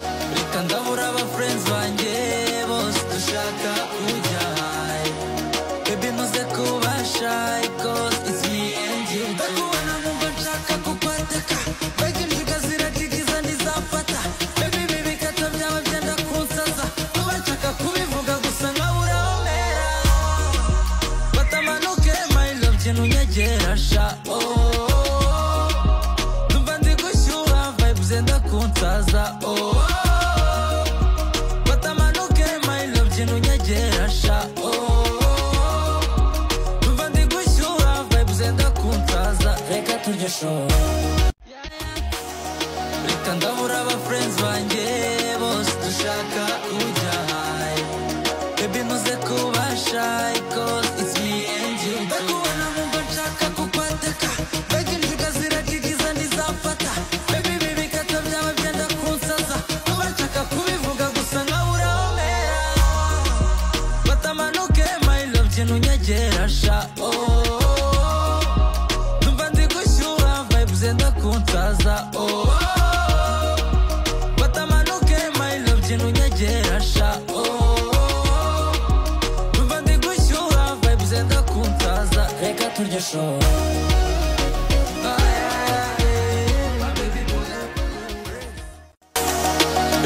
ndashaka ndabura aba friends banjye bose dushaka kujya high baby muze kuba shy cause it's me and you ndakubona numva nshaka kukwataka mbega injiga ziragigiza ntizafata baby baby kata byaba byenda kunsaza kuba nshaka kubivuga gusa nkabura aho mpera batamanuke my love jya unyegera sha oh Numva ndi gushyuha vibe zenda kunsaza oh Batamanuke my love jya unyegera sha oh Numva ndi gushyuha vibe zenda kunsaza reka turye show Reka ndabura aba friends banjye bose dushaka kujya high Baby muze kuba shy cause it's me and you Ndakubona numva nshaka kukwateka Mbega injiga ziragigiza ntizafata Baby baby kata byaba byenda kunsaza Kuba nshaka kubivuga gusa nkawe urahomera Batamanuke my love jya unyegera sha oh, oh, oh. Numva ndi gushyuha vibe zenda kunsaza oh, oh, oh. Batamanuke my love jya unyegera sha oh, oh, oh. Numva ndi gushyuha vibe zenda kunsaza Reka turye show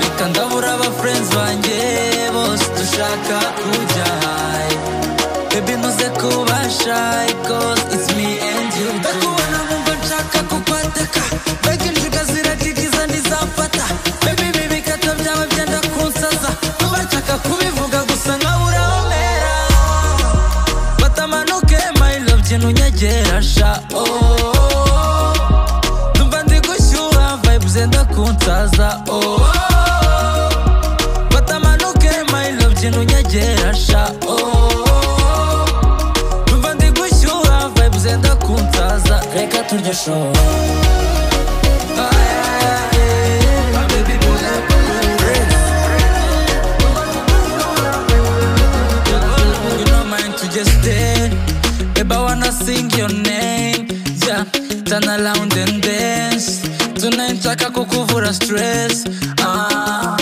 Reka ndabura aba friends banjye bose dushaka kujya high Baby muze kuba shy cause it's me and you Ndakubona numva nshaka kukwateka Mbega injiga ziragigiza ntizafata Baby baby kata byaba byenda kunsaza Kuba nshaka kubivuga gusa nkawe urahomera Batamanuke my love jya unyegera sha oh, oh, oh. Numva ndi gushyuha vibe zenda kunsaza oh, oh, oh. Batamanuke my love jya unyegera sha oh, oh, oh. Numva ndi gushyuha vibe zenda kunsaza Reka turye show Ah, yeah, yeah, yeah. Baby, You don't mind to just stay. Babe, I wanna sing your name. Yeah, turn around and dance. Tonight, taka kukuvura stress. Ah,